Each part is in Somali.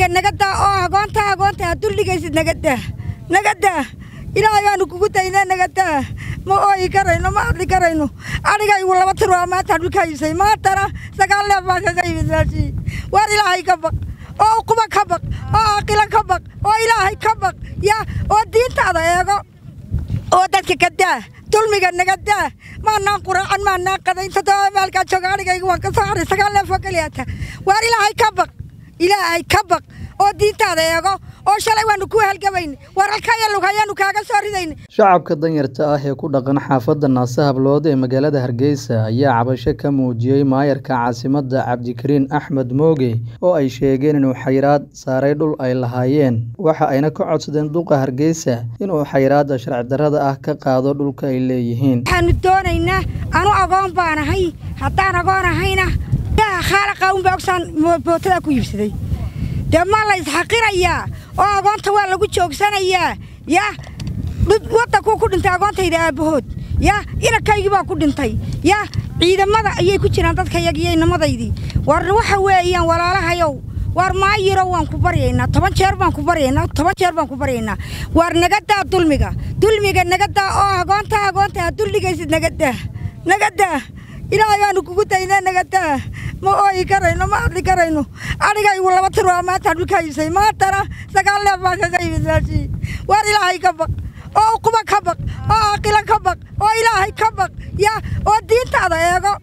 dulmiga nagadaa oo agoonta agoonta ha duldhigaysid nagadaa nagadaa ilaahay baanu kugu daynaa nagadaa ma ooyi karayno ma hadli karayno adhigaygu laba tir waa maanta dhulka iibsay maantana sagaal neef baan kaga yimid meeshii waar ilaahay ka baq oo uquba ka baq oo aqila ka baq oo ilaahay ka baq ya oo diintaada eego oo dadka ka daa dulmiga naga daa maanaan quraacan maanaan qadayn toddoba maalkaa jooga adhigaygu waan ka soo haray sagaal neef oo keliyaata waar ilaahay ka baq ilaahay ka baq oo diintaada eego oo shalay waanu ku halgabayna war halkaya lug hayaanu kaaga soo ridayna shacabka danyarta ah ee ku dhaqan xaafadda naase hablood ee magaalada hargeysa ayaa cabasho ka muujiyey maayarka caasimadda cabdikariin axmed mooge oo ay sheegeen inuu xayiraad saaray dhul ay lahaayeen waxa ayna ka codsadeen duqa hargeysa inuu xayiraadda sharci darrada ah ka qaado dhulka ay leeyihiin waxaanu doonaynaa anu agoon baanahay haddaan agoon ahayna khaalaqa unbaa ogsaan bootada ku iibsaday dee ma la isxaqirayaa oo agoonta waa lagu joogsanayaa ya waddankuu ku dhintay agoontayda aabbahood ya inankaygii baa ku dhintay ya ciidamada ayay ku jiraan dadkayagiyo inamadaydii war waxa weeyaan walaalahayow waar maayiro waan ku baryaynaa toban jeer baan ku baryaynaa toban jeer baan ku baryaynaa waar nagadaa dulmiga dulmiga nagadaa oo agoonta agoonta ha duldhigaysid nagadaa nagadaa ilaahay baanu kugu daynaa nagadaa ma ooyi karayno ma hadli karayno adhigaygu laba tir waa maanta dhulka iibsay maantana sagaal neef baan kaga yimid meeshii waar ilaahay ka baq oo uquba ka baq oo aqila ka baq oo ilaahay ka baq ya oo diintaada eego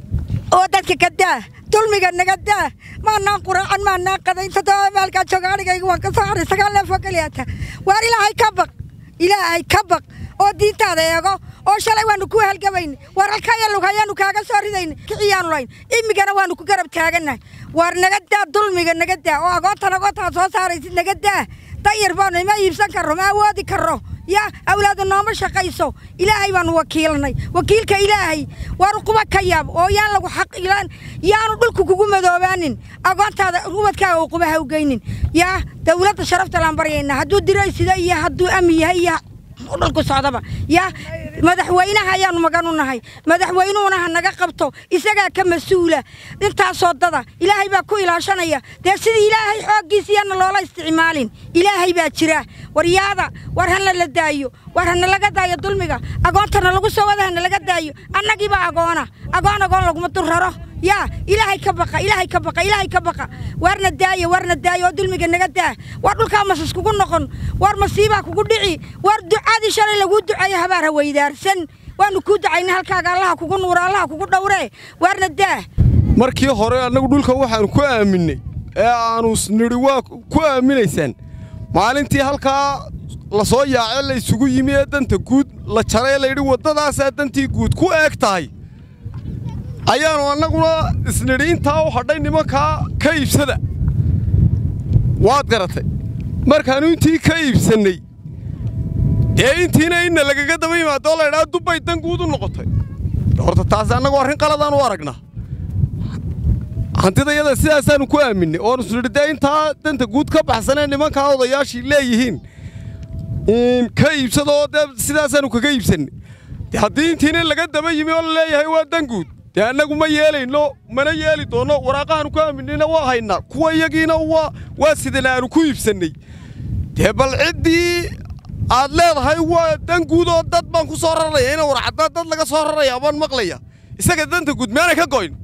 oo dadka ka daa dulmiga naga daa maanaan quraacan maanaan qadayn toddoba maalkaa jooga adhigaygu waan ka soo haray sagaal neef oo keliyaata waar ilaahay ka baq ilaahay ka baq oo diintaada eego oo shalay waanu ku halgabayna war halkaya lug hayaanu kaaga soo ridayna kiciyaanu layn imigana waanu ku garab taagannahay waar naga daa dulmiga naga daa oo agoontan agoontaad soo saaraysid naga daa dayar baanu ima iibsan karro ma awoodi karro ya awlaadu nooma shaqayso ilaahay baanu wakiilnay wakiilka ilaahay waar uquba ka yaab oo yaan lagu xaq ilaan yaanu dhulku kugu madoobaanin agoontaada ubadkaaga uquba ha u geynin yaa dawladda sharafta laan baryaynaa hadduu diraysida iyo hadduu ami yahay iyo dhulku socdaba yaa madaxweynaha ayaanu magan u nahay madaxweynuhuna ha naga qabto isagaa ka mas-uula intaasoo dada ilaahay baa ku ilaashanaya dee sidii ilaahay xooggiisiyana loola isticmaalin ilaahay baa jira waryaada war hana la daayo war hana laga daayo dulmiga agoontana lagu soo wada hana laga daayo annagiibaa agoona agoon agoon laguma durraro yaa ilaahay ka baqa ilaahay ka baqa ilaahay ka baqa waarna daaya waarna daaya oo dulmiga naga daa waar dhulkaa masas kugu noqon waar masiibaa kugu dhici waar ducaadii shalay laguu duceeyo habaar ha weydaarsan waanu kuu ducayna halkaaga allaha kugu nuura allaha kugu dhowree waarna daa markii hore annagu dhulka waxaanu ku aaminnay ee aannu nidhi waa ku aaminaysaan maalintii halkaa la soo yaacee la ysugu yimi ee danta guud la jaree layidhi waddadaasaa dantii guud ku eeg tahay ayaannu annaguna isnidhi intaa u hadhay nimankaa ka iibsada waad garatay markaannu intii ka iibsannay dee intiina inna lagaga daba yimaadoo laydhaa dubbay dan guud u noqotay horta taasi annagu arrin qaladaan u aragnaa hantidayada sidaasaannu ku aaminnay oonu isnidhi dee intaa danta guud ka baxsanee nimankaa odayaashii leeyihiin ka iibsadoo dee sidaasaannu kaga iibsannay dee haddii intiina laga daba yimi oo la leeyahay waa dan guud dee annagu ma yeelayno mana yeeli doonno waraaqahaanu ku aaminayna waa haynaa kuwa iyagiina waa sidan aanu ku iibsannay dee bal ciddii aad leedahay waa dan guud oo dad baan ku soo raraya ina warcaddaa dad laga soo raraya baan maqlaya isaga danta guud meanay ka goyn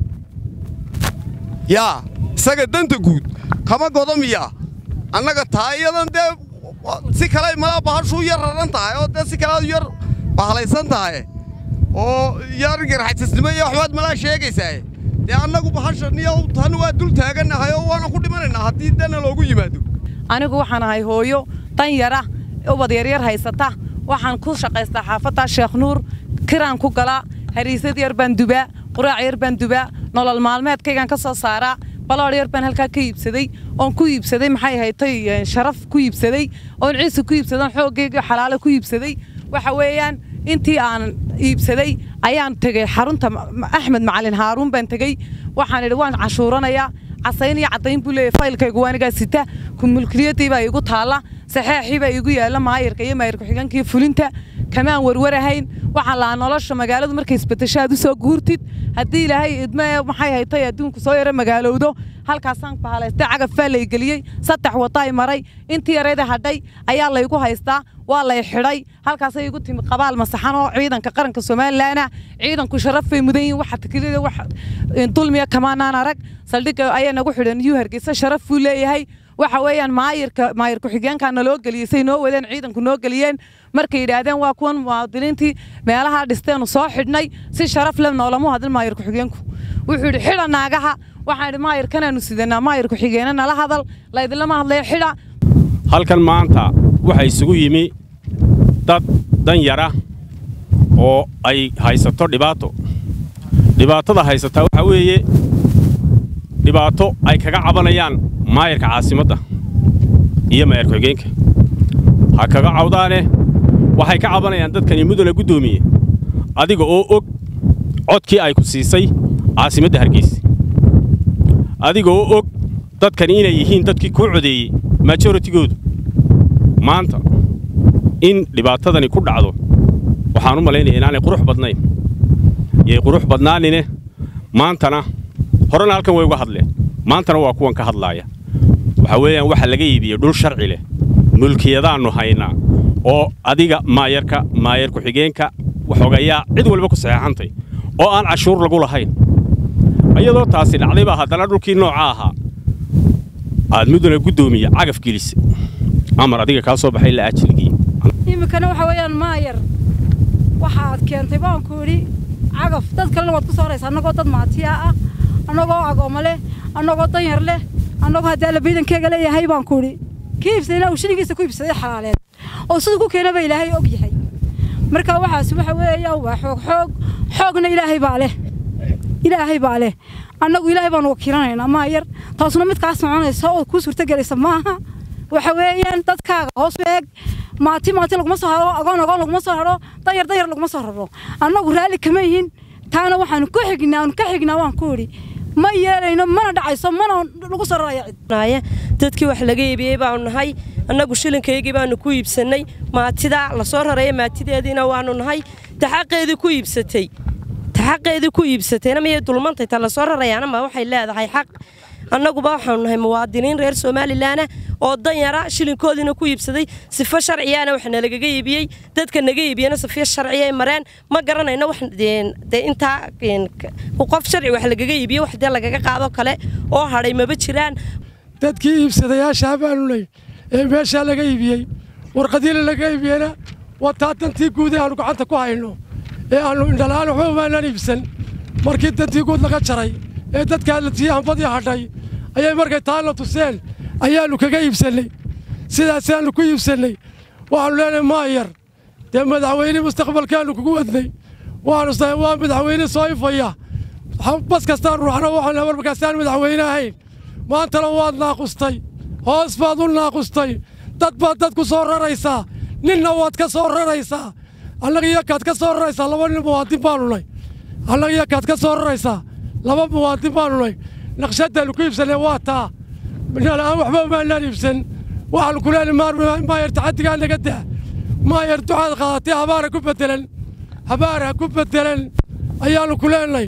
yaa isaga danta guud kama godo miyaa annaga taa iyadan dee si kale malaa bahashuu yar raran tahay oo dee si kalead yar bahlaysan tahay oo yargarxajisnimo iyo waxbaad malaa sheegaysaaye dee annagu bahashan iyo tan waa dul taagannahay oo waanan ku dhimanaynaa haddii dana loogu yimaado anigu waxaan ahay hooyo dan yara ubad yaryar haysata waxaan ku shaqaystaa xaafadda sheekh nuur kiraan ku galaa hariisad yar baan dubaa quraac yar baan dubaa nolol maalmeedkaygaan ka soo saaraa baloodh yar baan halkaa ka iibsaday oon ku iibsaday maxay haytay sharaf ku iibsaday oon ciise ku iibsaday oon xooggayga xalaalo ku iibsaday waxa weeyaan intii aan iibsaday ayaan tegey xarunta axmed macalin haaruun baan tegey waxaan idhi waan cashuuranayaa casayn iyo caddayn buu leeyahy faylkaygu waanigaa sita kumulkiliyaddii baa iigu taalla saxeexii baa iigu yaalla maayirka iyo maayir ku-xigeenkii fulinta kamaan warwarahayn waxaan lahaa nolosha magaaladu markay isbedesho aad u soo guurtid haddii ilaahay idme maxay haytay adduunku soo yaro magaalowdo halkaasaan bahalaystay cagafaa lay geliyey saddex wadaay maray intii yarayda hadhay ayaa laygu haystaa waa lay xidhay halkaasay igu timi qabaal masaxan oo ciidanka qaranka somalilanah ciidanku sharafay mudan yihin waxa takilida wax dulmiya kamaanaan arag saldhigga ayaa nagu xidhan yuu hargeysa sharaf buu leeyahay waxa weeyaan maayirka maayir ku-xigeenkaa naloo geliyey say noo wadeen ciidanku noo geliyeen markay yidhaahdeen waa kuwan muwaadiniintii meelaha dhisteenu soo xidhnay si sharaf leh noolamu hadin maayir ku-xigeenku wuxuu yidhi xidha naagaha waxaan idhi maayirkanaanu sidanaa maayir ku-xigeene nala hadal laydinlama hadlaya xidha halkan maanta waxaa isugu yimi dad danyara oo ay haysato dhibaato dhibaatada haysataa waxaa weeye dhibaato ay kaga cabanayaan maayarka caasimadda iyo maayar ku-xigeenka ha kaga cawdaane waxay ka cabanayaan dadkani mudana guddoomiye adiga oo og codkii ay ku siisay caasimadda hargeysa adiga oo og dadkani inay yihiin dadkii kuu codeeyey majoratigoodu maanta in dhibaatadani ku dhacdo waxaan u malaynaya inaanay qurux badnayn yay qurux badnaanine maantana horena halkan way uga hadleen maantana waa kuwan ka hadlaaya waxaa weeyaan waxa laga iibiyey dhul sharci leh mulkiyadaannu haynaa oo adiga maayarka maayar ku-xigeenka waxoogayaa cid walba ku saxeexantay oo aan cashuur lagu lahayn iyadoo taasi dhacday baa haddana dhulkii nooca ahaa aad mudana guddoomiye cagaf gelisa amar adiga kaa soo baxay la ajilgiye iminkana waxa weeyaan maayar waxaad keentay baanku idhi cagaf dad kalena waad ku soo horaysa annagoo dad maatiya ah annagoo agoommo leh annagoo danyar leh annagoo haddii alla baydankeega leeyahay baanku idhi kii iibsadayna uu shilingiisa ku iibsaday xalaaleed oo siduu ku keenaba ilaahay og yahay marka waxaas waxa weeyaan waa xoog xoog xoogna ilaahay baa leh ilaahay baa leh annagu ilaahay baanu wakiilanaynaa maayar taasuna mid kaa soconaysa oo kuu suurtagelaysa maaha waxa weeyaan dadkaaga hoos u eeg maati maati laguma soo haro agoon agoon laguma soo haro danyar danyar laguma soo raro annagu raalli kama yihin taana waxaanu ku xignaa aanu ka xignaa waan ku idhi ma yeelayno mana dhacayso mana lagu soo raraya cid dadkii wax laga iibiyey baanu nahay annagu shilinkaygii baanu ku iibsannay maatida la soo raraya maatideediina waanu nahay taxaqeedii ku iibsatay taxaqeedii ku iibsatayna miyay dulmantay ta la soo rarayaana ma waxay leedahay xaq annaguba waxaanu nahay muwaadiniin reer somalilanah oo danyara shilinkoodiina ku iibsaday sifo sharciyaana wax nalagaga iibiyey dadka naga iibiyana sifo sharciyay mareen ma garanayno wax dee intaa qof sharci wax lagaga iibiye wax dee lagaga qaado kale oo hadhay maba jiraan dadkii iibsadayaashaa baanu ley ee meeshaa laga iibiyey warqadiila laga iibiyena wataa dantii guud ee aanu gacanta ku hayno ee aannu indhalaan waxba umaanaan iibsan markii dantii guud laga jaray ee dadkaa la tiiyey hambadii hadhay ayay markay taana tuseen ayaannu kaga iibsannay sidaasaannu ku iibsannay waxaannu leenahay maayar dee madaxweyne mustaqbalkaannu kugu wadnay waannu sahay waa madaxweyne soo ifaya bas kastaan ruuxno waxaan war markaasaan madaxweyne ahayn maantana waad naaqustay hoos baad u naaqustay dad baad dad ku soo raraysaa ninna waad ka soo raraysaa annaga iyakaad ka soo raraysaa laba nin muwaadin baannu nay annaga iyakaad ka soo raraysaa laba muwaadin baannu nay naqshadaannu ku iibsannay waa taa minala'aan waxba umaanaan iibsan waxaannu ku leenahay maayar taxaddigaa naga daa maayar ducaad qaadatay habaara ku beddelan habaara ku beddelan ayaannu ku leenahay